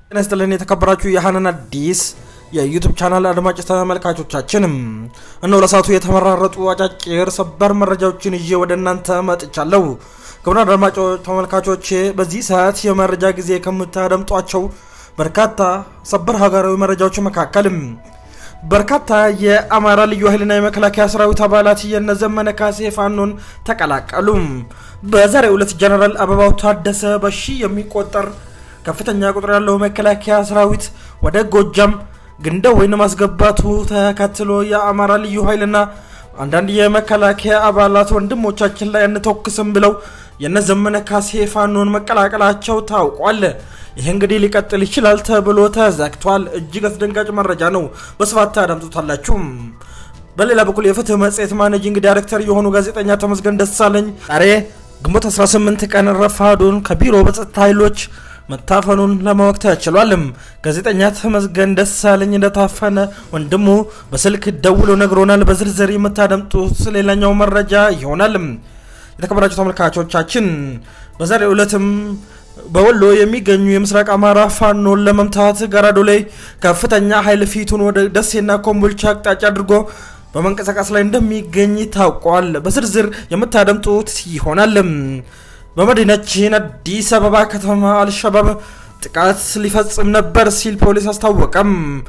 ጤና ይስጥልን የተከበራችሁ የሀናን አዲስ የዩቱብ ቻናል አድማጭ ተመልካቾቻችንም እነሆ ለሰዓቱ የተመራረጡ አጫጭር ሰበር መረጃዎችን ይዤ ወደ እናንተ መጥቻለሁ። ክቡራን አድማጮች ተመልካቾቼ በዚህ ሰዓት የመረጃ ጊዜ ከምታደምጧቸው በርካታ ሰበር ሀገራዊ መረጃዎች መካከልም በርካታ የአማራ ልዩ ኃይልና የመከላከያ ሰራዊት አባላት የነዘመነ ካሴ ፋኖን ተቀላቀሉ። በዛሬው ዕለት ጀነራል አበባው ታደሰ በሺ የሚቆጠር ከፍተኛ ቁጥር ያለው መከላከያ ሰራዊት ወደ ጎጃም ግንደ ወይን ማስገባቱ ተከትሎ የአማራ ልዩ ኃይልና አንዳንድ የመከላከያ አባላት ወንድሞቻችን ላይ አንተኩስም ብለው የነዘመነ ካሴ ፋኖን መቀላቀላቸው ታውቋል። ይህ እንግዲህ ሊቀጥል ይችላል ተብሎ ተዘግቷል። እጅግ አስደንጋጭ መረጃ ነው። በስፋት ታዳምጡታላችሁ። በሌላ በኩል የፍትህ መጽሔት ማኔጂንግ ዳይሬክተር የሆኑ ጋዜጠኛ ተመስገን ደሳለኝ ዛሬ ግንቦት 18 ቀን ረፋዱን ከቢሮ በጸጥታ ኃይሎች መታፈኑን ለማወቅ ተችሏልም። ጋዜጠኛ ተመስገን ደሳለኝ እንደታፈነ ወንድሙ በስልክ ደውሎ ነግሮናል። በዝርዝር የምታደምጡት ሌላኛው መረጃ ይሆናልም። የተከበራችሁ ተመልካቾቻችን በዛሬው ዕለትም በወሎ የሚገኙ የምስራቅ አማራ ፋኖን ለመምታት ገራዶ ላይ ከፍተኛ ኃይል ፊቱን ወደ ደሴና ኮምቦልቻ አቅጣጫ አድርጎ በመንቀሳቀስ ላይ እንደሚገኝ ታውቋል። በዝርዝር የምታደምጡት ይሆናል። በመዲናችን አዲስ አበባ ከተማ አልሸባብ ጥቃት ሊፈጽም ነበር ሲል ፖሊስ አስታወቀም።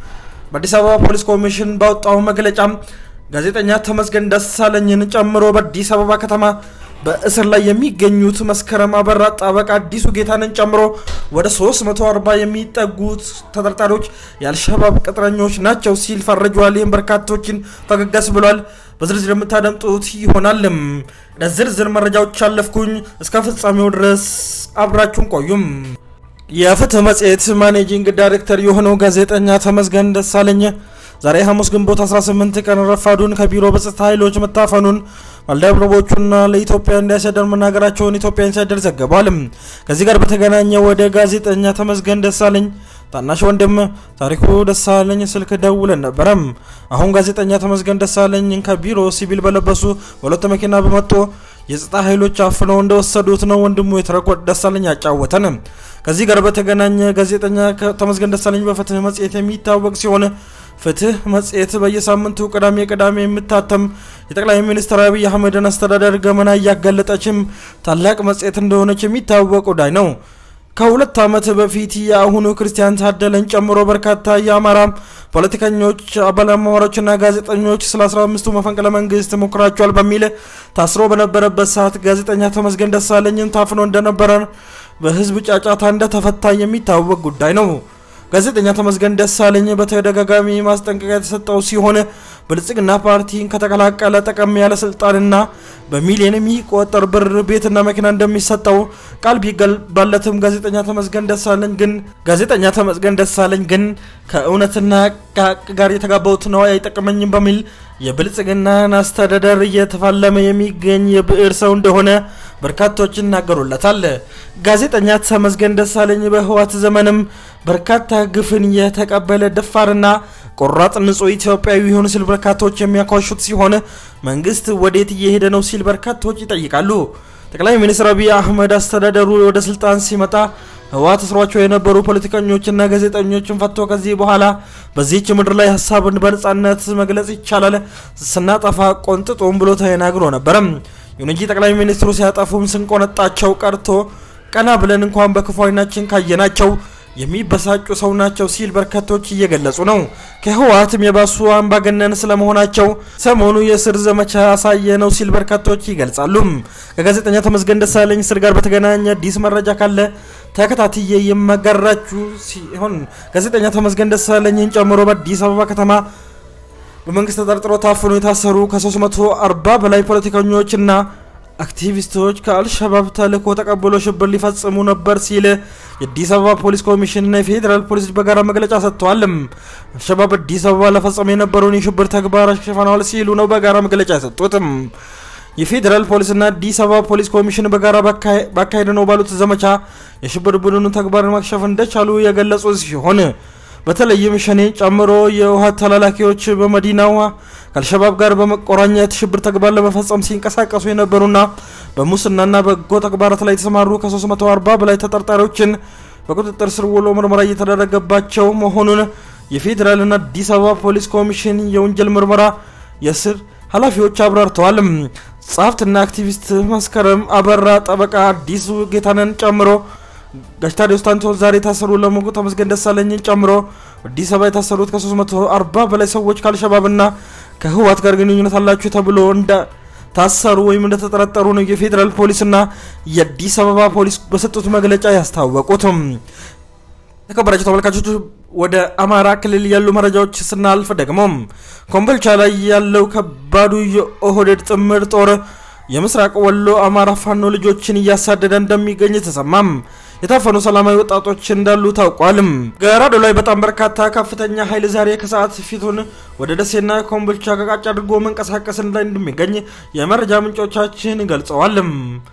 በአዲስ አበባ ፖሊስ ኮሚሽን ባወጣው መግለጫ ጋዜጠኛ ተመስገን ደሳለኝን ጨምሮ በአዲስ አበባ ከተማ በእስር ላይ የሚገኙት መስከረም አበራ፣ ጠበቃ አዲሱ ጌታንን ጨምሮ ወደ 340 የሚጠጉት ተጠርጣሪዎች የአልሸባብ ቅጥረኞች ናቸው ሲል ፈርጇል። ይህም በርካቶችን ፈገጋስ ብሏል። በዝርዝር የምታደምጡት ይሆናልም። ለዝርዝር መረጃዎች አለፍኩኝ። እስከ ፍጻሜው ድረስ አብራችሁን ቆዩም። የፍትህ መጽሔት ማኔጂንግ ዳይሬክተር የሆነው ጋዜጠኛ ተመስገን ደሳለኝ ዛሬ ሐሙስ ግንቦት 18 ቀን ረፋዱን ከቢሮ በጸጥታ ኃይሎች መታፈኑን ባልደረቦቹና ለኢትዮጵያ ኢንሳይደር መናገራቸውን ኢትዮጵያ ኢንሳይደር ዘግቧል። ከዚህ ጋር በተገናኘ ወደ ጋዜጠኛ ተመስገን ደሳለኝ ታናሽ ወንድም ታሪኩ ደሳለኝ ስልክ ደውለን ነበረም። አሁን ጋዜጠኛ ተመስገን ደሳለኝን ከቢሮ ሲቪል በለበሱ በሁለት መኪና በመጡ የጸጥታ ኃይሎች አፍነው እንደወሰዱት ነው ወንድሙ የተረኮት ደሳለኝ ያጫወተን። ከዚህ ጋር በተገናኘ ጋዜጠኛ ተመስገን ደሳለኝ በፍትህ መጽሔት የሚታወቅ ሲሆን ፍትህ መጽሔት በየሳምንቱ ቅዳሜ ቅዳሜ የምታተም የጠቅላይ ሚኒስትር አብይ አህመድን አስተዳደር ገመና እያጋለጠችም ታላቅ መጽሔት እንደሆነች የሚታወቅ ጉዳይ ነው። ከሁለት ዓመት በፊት የአሁኑ ክርስቲያን ታደለን ጨምሮ በርካታ የአማራ ፖለቲከኞች፣ አባላማዋሮችና ጋዜጠኞች ስለ 15ቱ መፈንቅለ መንግስት ሞክራቸዋል በሚል ታስሮ በነበረበት ሰዓት ጋዜጠኛ ተመስገን ደሳለኝን ታፍኖ እንደነበረ በህዝብ ጫጫታ እንደተፈታ የሚታወቅ ጉዳይ ነው። ጋዜጠኛ ተመስገን ደሳለኝ በተደጋጋሚ ማስጠንቀቂያ የተሰጠው ሲሆን ብልጽግና ፓርቲን ከተቀላቀለ ጠቀም ያለ ስልጣንና በሚሊዮን የሚቆጠር ብር ቤትና መኪና እንደሚሰጠው ቃል ቢገባለትም ጋዜጠኛ ተመስገን ደሳለኝ ግን ጋዜጠኛ ተመስገን ደሳለኝ ግን ከእውነትና ከሀቅ ጋር የተጋባሁት ነዋይ አይጠቅመኝም በሚል የብልጽግናን አስተዳደር እየተፋለመ የሚገኝ የብዕር ሰው እንደሆነ በርካቶች ይናገሩለታል። ጋዜጠኛ ተመስገን ደሳለኝ በህዋት ዘመንም በርካታ ግፍን የተቀበለ ደፋርና ቆራጥ ንጹህ ኢትዮጵያዊ ይሁን ሲል በርካቶች የሚያኳሹት ሲሆን መንግስት ወዴት እየሄደ ነው ሲል በርካቶች ይጠይቃሉ። ጠቅላይ ሚኒስትር አብይ አህመድ አስተዳደሩ ወደ ስልጣን ሲመጣ ህወሓት እስሯቸው የነበሩ ፖለቲከኞችና ጋዜጠኞችን ፈቶ ከዚህ በኋላ በዚህች ምድር ላይ ሀሳብን በነጻነት መግለጽ ይቻላል፣ ስናጠፋ ቆንጥጦም ብሎ ተናግሮ ነበረም። ይሁን እንጂ ጠቅላይ ሚኒስትሩ ሲያጠፉም ስንቆነጣቸው ቀርቶ ቀና ብለን እንኳን በክፉ ዓይናችን ካየናቸው የሚበሳጩ ሰው ናቸው ሲል በርካቶች እየገለጹ ነው። ከህወሓትም የባሱ አምባገነን ስለመሆናቸው ሰሞኑ የእስር ዘመቻ ያሳየ ነው ሲል በርካቶች ይገልጻሉ። ከጋዜጠኛ ተመስገን ደሳለኝ እስር ጋር በተገናኘ አዲስ መረጃ ካለ ተከታትዬ የማጋራችሁ ሲሆን ጋዜጠኛ ተመስገን ደሳለኝን ጨምሮ በአዲስ አበባ ከተማ በመንግስት ተጠርጥሮ ታፍኖ የታሰሩ ከ340 በላይ ፖለቲከኞችና አክቲቪስቶች ከአልሸባብ ተልዕኮ ተቀብሎ ሽብር ሊፈጽሙ ነበር ሲል የአዲስ አበባ ፖሊስ ኮሚሽንና የፌዴራል ፖሊስ በጋራ መግለጫ ሰጥተዋል። አልሸባብ አዲስ አበባ ለፈጸመ የነበረውን የሽብር ተግባር አክሽፈናል ሲሉ ነው በጋራ መግለጫ የሰጡትም። የፌዴራል ፖሊስና አዲስ አበባ ፖሊስ ኮሚሽን በጋራ ባካሄድ ነው ባሉት ዘመቻ የሽብር ቡድኑ ተግባር ማክሸፍ እንደቻሉ የገለጹ ሲሆን በተለይም ሸኔ ጨምሮ የውሃት ተላላኪዎች በመዲናዋ ከአልሸባብ ጋር በመቆራኘት ሽብር ተግባር ለመፈጸም ሲንቀሳቀሱ የነበሩና በሙስናና በጎ ተግባራት ላይ የተሰማሩ ከ340 በላይ ተጠርጣሪዎችን በቁጥጥር ስር ውሎ ምርመራ እየተደረገባቸው መሆኑን የፌዴራልና አዲስ አበባ ፖሊስ ኮሚሽን የወንጀል ምርመራ የስር ኃላፊዎች አብራርተዋል። ጸሐፍትና አክቲቪስት መስከረም አበራ፣ ጠበቃ አዲሱ ጌታነን ጨምሮ ጋሽ ታዲዮስ ታንቶን ዛሬ የታሰሩ ለሞቁ ተመስገን ደሳለኝን ጨምሮ አዲስ አበባ የታሰሩት ከ340 በላይ ሰዎች ከአልሸባብና ከህወሓት ጋር ግንኙነት አላችሁ ተብሎ እንደ ታሰሩ ወይም እንደተጠረጠሩ ነው የፌዴራል ፖሊስና የአዲስ አበባ ፖሊስ በሰጡት መግለጫ ያስታወቁትም። የተከበራቸው ተመልካቾች ወደ አማራ ክልል ያሉ መረጃዎች ስናልፍ ደግሞ ኮምቦልቻ ላይ ያለው ከባዱ የኦህዴድ ጥምር ጦር የምስራቅ ወሎ አማራ ፋኖ ልጆችን እያሳደደ እንደሚገኝ ተሰማም። የታፈኑ ሰላማዊ ወጣቶች እንዳሉ ታውቋልም። ገራዶ ላይ በጣም በርካታ ከፍተኛ ኃይል ዛሬ ከሰዓት ፊቱን ወደ ደሴና ኮምቦልቻ ከቃጭ አድርጎ መንቀሳቀስ ላይ እንደሚገኝ የመረጃ ምንጮቻችን ገልጸዋልም።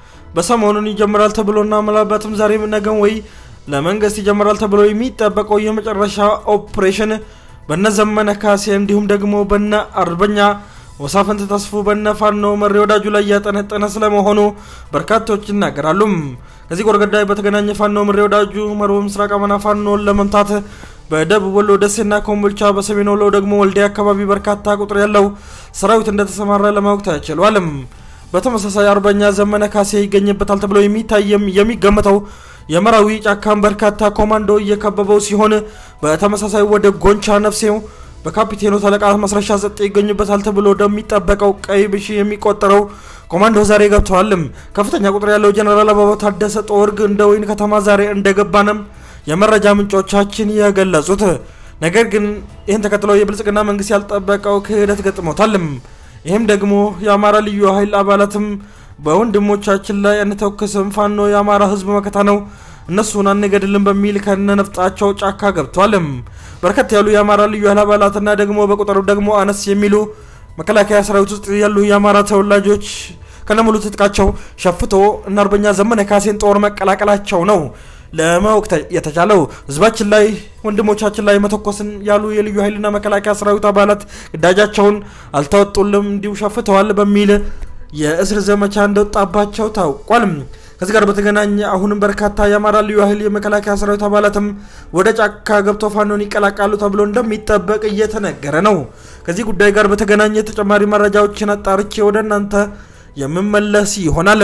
በሰሞኑን ይጀምራል ተብሎና ምናልባትም ዛሬም ነገም ወይ ለመንግስት ይጀምራል ተብሎ የሚጠበቀው የመጨረሻ ኦፕሬሽን በነ ዘመነ ካሴ እንዲሁም ደግሞ በነ አርበኛ ወሳፈንት ተስፉ በነ ፋኖ መሪ ወዳጁ ላይ እያጠነጠነ ስለመሆኑ በርካቶች ይናገራሉ። ከዚህ ጎር ገዳይ በተገናኘ ፋኖ መሪ ወዳጁ መሮ ምስራቅ አማራ ፋኖን ለመምታት በደቡብ ወሎ ደሴና ኮምቦልቻ፣ በሰሜን ወሎ ደግሞ ወልዲያ አካባቢ በርካታ ቁጥር ያለው ሰራዊት እንደተሰማራ ለማወቅ ተችሏል። በተመሳሳይ አርበኛ ዘመነ ካሴ ይገኝበታል ተብሎ የሚታየም የሚገመተው የመራዊ ጫካን በርካታ ኮማንዶ እየከበበው ሲሆን በተመሳሳይ ወደ ጎንቻ ነፍሴው በካፒቴኑ ተለቃ መስረሻ ዘጤ ይገኙበታል ተብሎ እንደሚጠበቀው ቀይ ብሺ የሚቆጠረው ኮማንዶ ዛሬ ገብተዋልም። ከፍተኛ ቁጥር ያለው ጀነራል አበባው ታደሰ ጦርግ እንደ ወይን ከተማ ዛሬ እንደገባንም የመረጃ ምንጮቻችን የገለጹት። ነገር ግን ይህን ተከትለው የብልጽግና መንግስት ያልጠበቀው ክህደት ገጥሞታልም። ይህም ደግሞ የአማራ ልዩ ኃይል አባላትም በወንድሞቻችን ላይ አንተኩስም፣ ፋኖ የአማራ ህዝብ መከታ ነው፣ እነሱን አንገድልም በሚል ከነነፍጣቸው ጫካ ገብቷልም። በርከት ያሉ የአማራ ልዩ ኃይል አባላትና ደግሞ በቁጥሩ ደግሞ አነስ የሚሉ መከላከያ ሰራዊት ውስጥ ያሉ የአማራ ተወላጆች ከነሙሉ ትጥቃቸው ሸፍቶ እና አርበኛ ዘመነ ካሴን ጦር መቀላቀላቸው ነው ለማወቅ የተቻለው። ህዝባችን ላይ ወንድሞቻችን ላይ መተኮስን ያሉ የልዩ ኃይልና መከላከያ ሰራዊት አባላት ግዳጃቸውን አልተወጡልም፣ እንዲሁ ሸፍተዋል በሚል የእስር ዘመቻ እንደወጣባቸው ታውቋል። ከዚህ ጋር በተገናኘ አሁንም በርካታ የአማራ ልዩ ኃይል የመከላከያ ሰራዊት አባላትም ወደ ጫካ ገብቶ ፋኖን ይቀላቃሉ ተብሎ እንደሚጠበቅ እየተነገረ ነው። ከዚህ ጉዳይ ጋር በተገናኘ ተጨማሪ መረጃዎችን አጣርቼ ወደ እናንተ የምመለስ ይሆናል።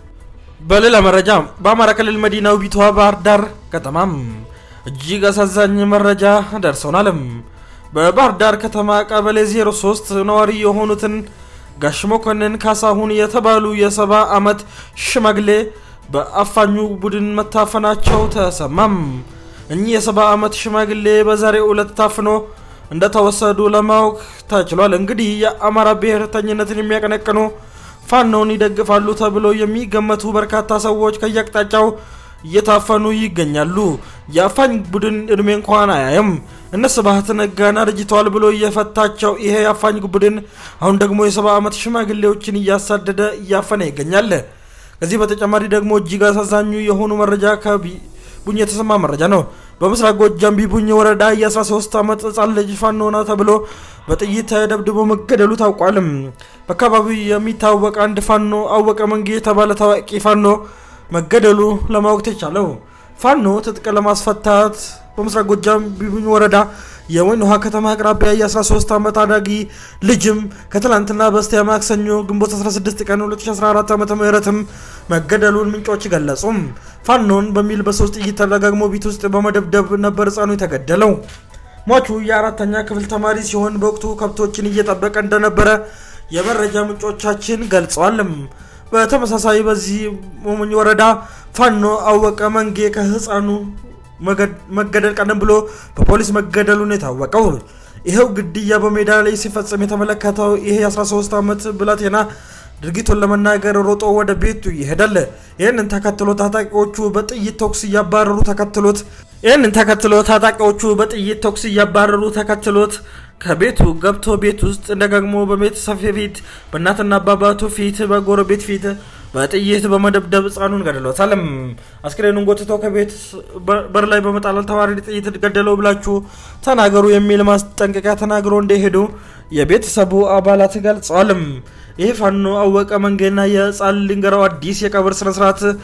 በሌላ መረጃ በአማራ ክልል መዲና ውቢቷ ባህር ዳር ከተማም እጅግ አሳዛኝ መረጃ ደርሰውናል። በባህር ዳር ከተማ ቀበሌ 03 ነዋሪ የሆኑትን ጋሽ መኮንን ካሳሁን የተባሉ የሰባ ዓመት ሽማግሌ በአፋኙ ቡድን መታፈናቸው ተሰማም። እኚህ የሰባ ዓመት ሽማግሌ በዛሬው ዕለት ታፍኖ እንደተወሰዱ ለማወቅ ተችሏል። እንግዲህ የአማራ ብሔርተኝነትን የሚያቀነቅኑ ፋኖን ይደግፋሉ ተብሎ የሚገመቱ በርካታ ሰዎች ከየአቅጣጫው እየታፈኑ ይገኛሉ። የአፋኝ ቡድን እድሜ እንኳን አያይም። እነ ስብሀት ነጋን አርጅተዋል ብሎ እየፈታቸው ይሄ የአፋኝ ቡድን አሁን ደግሞ የሰባ ዓመት ሽማግሌዎችን እያሳደደ እያፈነ ይገኛል። ከዚህ በተጨማሪ ደግሞ እጅግ አሳዛኙ የሆኑ መረጃ ከቡኝ የተሰማ መረጃ ነው። በምስራቅ ጎጃም ቢቡኝ ወረዳ የ13 ዓመት ህጻን ልጅ ፋኖ ነው ተብሎ በጥይት ተደብድቦ መገደሉ ታውቋልም። በአካባቢው የሚታወቅ አንድ ፋኖ አወቀ መንጌ የተባለ ታዋቂ ፋኖ መገደሉ ለማወቅ ተቻለው። ፋኖ ትጥቅ ለማስፈታት በምስራቅ ጎጃም ቢቡኝ ወረዳ የወይን ውሃ ከተማ አቅራቢያ የ13 ዓመት አዳጊ ልጅም ከትላንትና በስቲያ ማክሰኞ ግንቦት 16 ቀን 2014 ዓ ም መገደሉን ምንጮች ገለጹም። ፋኖን በሚል በሶስት ጥይት ተደጋግሞ ቤት ውስጥ በመደብደብ ነበር ህፃኑ የተገደለው። ሟቹ የአራተኛ ክፍል ተማሪ ሲሆን በወቅቱ ከብቶችን እየጠበቀ እንደነበረ የመረጃ ምንጮቻችን ገልጸዋልም። በተመሳሳይ በዚህ ሞሞኝ ወረዳ ፋኖ አወቀ መንጌ ከህፃኑ መገደል ቀደም ብሎ በፖሊስ መገደሉን የታወቀው ይኸው ግድያ በሜዳ ላይ ሲፈጸም የተመለከተው ይሄ የ13 ዓመት ብላቴና ድርጊቱን ለመናገር ሮጦ ወደ ቤቱ ይሄዳል። ይህንን ተከትሎ ታጣቂዎቹ በጥይት ተኩስ እያባረሩ ተከትሎት ይህንን ተከትሎ ታጣቂዎቹ በጥይት ተኩስ እያባረሩ ተከትሎት ከቤቱ ገብቶ ቤት ውስጥ ደጋግሞ በቤተሰብ ፊት፣ በእናትና አባባቱ ፊት፣ በጎረቤት ፊት በጥይት በመደብደብ ህፃኑን ገድሎታል። አስክሬኑን ጎትቶ ከቤት በር ላይ በመጣል ተዋራሪ ጥይት ገደለው ብላችሁ ተናገሩ የሚል ማስጠንቀቂያ ተናግሮ እንደሄዱ የቤተሰቡ አባላት ገልጸዋል። ይህ ፋኖ አወቀ መንጌና የህፃን ልንገራው አዲስ የቀብር ስነስርዓት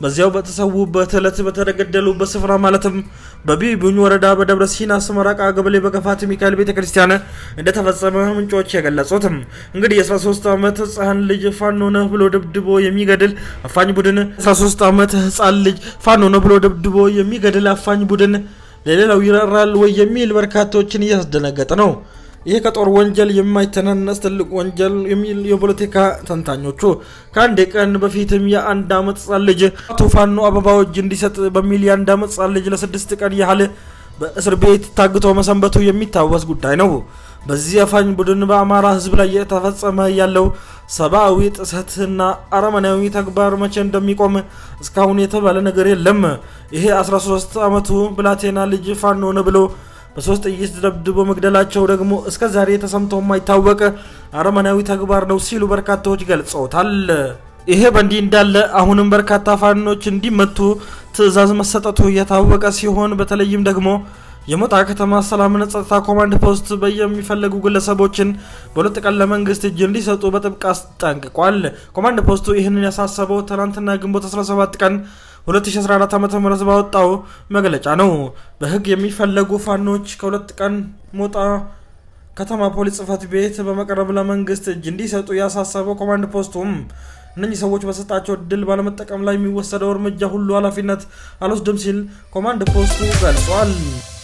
በዚያው በተሰዉበት ዕለት በተገደሉበት ስፍራ ማለትም በቢቡኝ ወረዳ በደብረ ሲና ስመራቃ ገበሌ በገፋት ሚካኤል ቤተ ክርስቲያን እንደተፈጸመ ምንጮች የገለጹትም። እንግዲህ የ13 ዓመት ህፃን ልጅ ፋኖ ነህ ብሎ ደብድቦ የሚገድል አፋኝ ቡድን 13 ዓመት ህፃን ልጅ ፋኖ ነህ ብሎ ደብድቦ የሚገድል አፋኝ ቡድን ለሌላው ይራራል ወይ የሚል በርካቶችን እያስደነገጠ ነው። ይህ ከጦር ወንጀል የማይተናነስ ትልቅ ወንጀል የሚል የፖለቲካ ተንታኞቹ ከአንድ ቀን በፊትም የአንድ ዓመት ህጻን ልጅ አቶ ፋኖ አበባው እጅ እንዲሰጥ በሚል የአንድ ዓመት ህጻን ልጅ ለስድስት ቀን ያህል በእስር ቤት ታግቶ መሰንበቱ የሚታወስ ጉዳይ ነው። በዚህ አፋኝ ቡድን በአማራ ህዝብ ላይ የተፈጸመ ያለው ሰብአዊ ጥሰትና አረመናዊ ተግባር መቼ እንደሚቆም እስካሁን የተባለ ነገር የለም። ይሄ 13 ዓመቱ ብላቴና ልጅ ፋኖ ነው ብሎ በሶስት ጥይት ደብድቦ መግደላቸው ደግሞ እስከ ዛሬ ተሰምቶ የማይታወቅ አረመናዊ ተግባር ነው ሲሉ በርካታዎች ገልጸውታል። ይሄ በእንዲህ እንዳለ አሁንም በርካታ ፋኖች እንዲመቱ ትዕዛዝ መሰጠቱ እየታወቀ ሲሆን በተለይም ደግሞ የሞጣ ከተማ ሰላምና ጸጥታ ኮማንድ ፖስት በየሚፈለጉ ግለሰቦችን በሁለት ቀን ለመንግስት እጅ እንዲሰጡ በጥብቅ አስጠንቅቋል። ኮማንድ ፖስቱ ይህንን ያሳሰበው ትናንትና ግንቦት 17 ቀን 2014 ዓ.ም ባወጣው መግለጫ ነው። በህግ የሚፈለጉ ፋኖች ከሁለት ቀን ሞጣ ከተማ ፖሊስ ጽህፈት ቤት በመቅረብ ለመንግስት እጅ እንዲሰጡ ያሳሰበው ኮማንድ ፖስቱም እነኚህ ሰዎች በሰጣቸው እድል ባለመጠቀም ላይ የሚወሰደው እርምጃ ሁሉ ኃላፊነት አልወስድም ሲል ኮማንድ ፖስቱ ገልጿል።